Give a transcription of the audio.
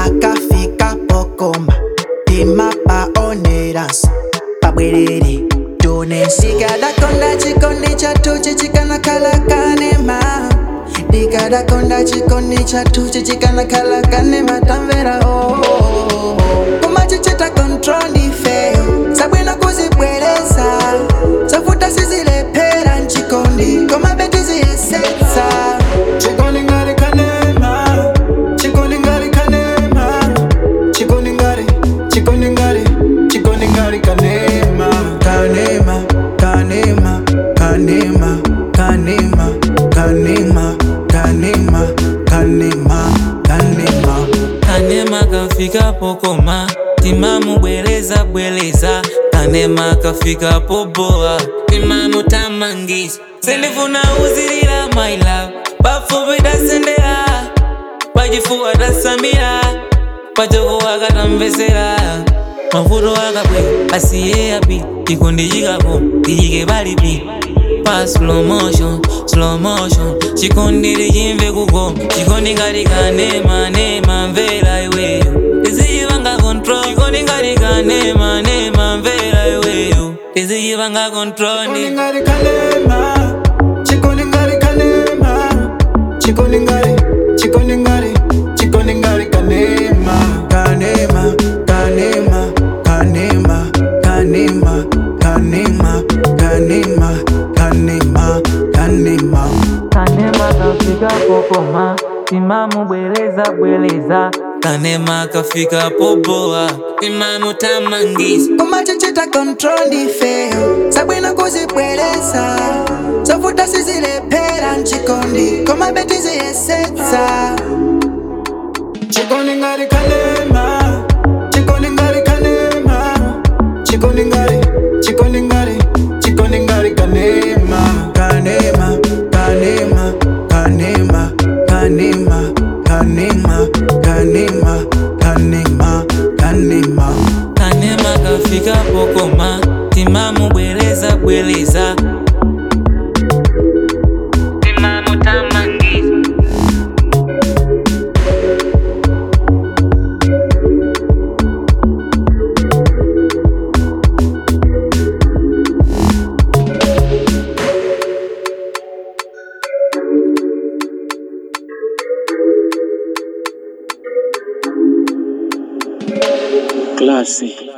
akafika pokoma timapaoneranso pabwerere tonenso ndikadakonda chikondi chatuchi chikanakhala kanema ndikadakonda chikondi chatuchi chikanakhala kanema tamvera oh, oh, oh. kumachichita control ndifeyo sabwino kuzibwereza zavuta sizilephera nchikondi koma betiziyesetsa chikondi ngari kanema chikondi ngari kanema chikondi ngari chikondi ngari chikondi ngari kanema kanema kanema kanema kanema kanema kanema kanema kanema kanema kafika pokoma timamu bwereza bwereza kanema kafika poboa timamu tamangisa sindifuna uzilila my love pafupi dasendera pachifuwa tasamira pachoko akatamvesera mavuto akabwe asiye api chikondi chikapo tichike palipi pa slow motion slow motion chikondi lichimve kuko chikondi ngati kanema nema mvera iweyo tizichipanga control chikondi ngati kanema nema mvera iweyo tizichipanga control Chikondi ngari kanema chikondi ngari kanema chikondi ngari chikondi ngari chikondi ngari kanema kanema kanema kanema kanema kanema kanema kanema kanema kanema kafika pokoma timamu bwereza bwereza kanema kafika poboa timamu tamangisa kumachichita control ndifeyo sabwino kuzibwereza zovuta sizilephera nchikondi koma betiziyesetsa chikondi ngari kanema chikondi ngari kanema chikondi ngari chikondi ngari chikondi ngari kanema kanema kanema kanema kanema kanema kanema kanema kanema kanema kafika pokoma timamu bwereza bwereza timamu tamangisa Classy.